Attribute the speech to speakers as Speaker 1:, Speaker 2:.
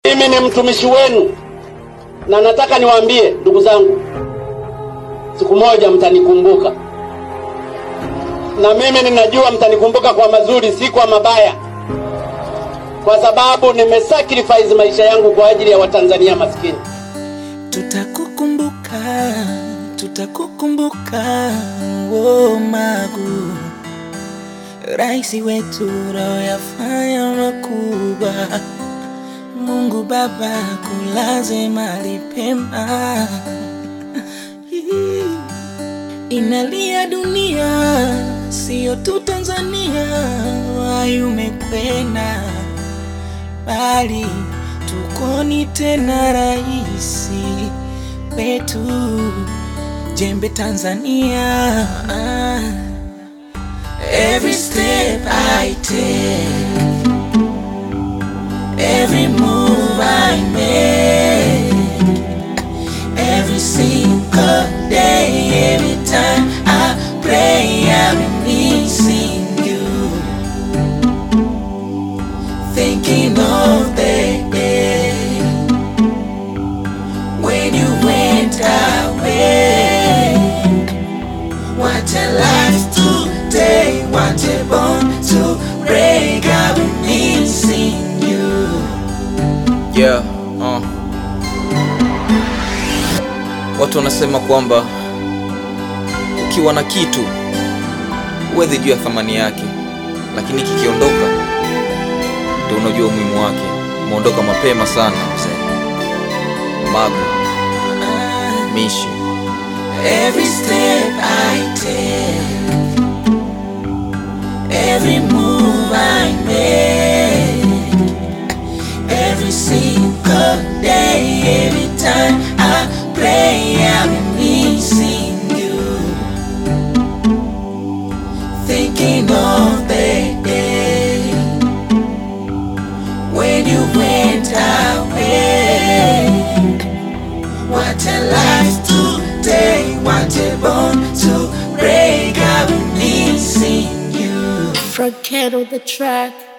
Speaker 1: Mimi ni mtumishi wenu na nataka niwaambie ndugu zangu, siku moja mtanikumbuka, na mimi ninajua mtanikumbuka kwa mazuri, si kwa mabaya, kwa sababu nimesacrifice maisha yangu kwa ajili ya Watanzania maskini.
Speaker 2: Tutakukumbuka, tutakukumbuka, oh Magu, rais wetu royafanya makubwa. Mungu Baba kulaze mahali pema. Inalia dunia, sio tu Tanzania, wai umekwenda bali tukoni tena, raisi wetu jembe Tanzania. Every step I take Every move I make, every single day, every time I pray, I'm missing you. Thinking of the day when you went away. What a life today, what a bond to break, I'm missing you.
Speaker 3: Yeah, uh. Watu wanasema kwamba ukiwa na kitu huwezi jua thamani yake, lakini kikiondoka ndio unajua umuhimu wake. Umeondoka mapema sana mzee Magu Mishi.
Speaker 2: Every step I take, every move I make, every single day, every time I pray, I'm missing you. Thinking of the day when you went away. What a life today, what a bond to break. I'm missing you.
Speaker 4: Forget all the track.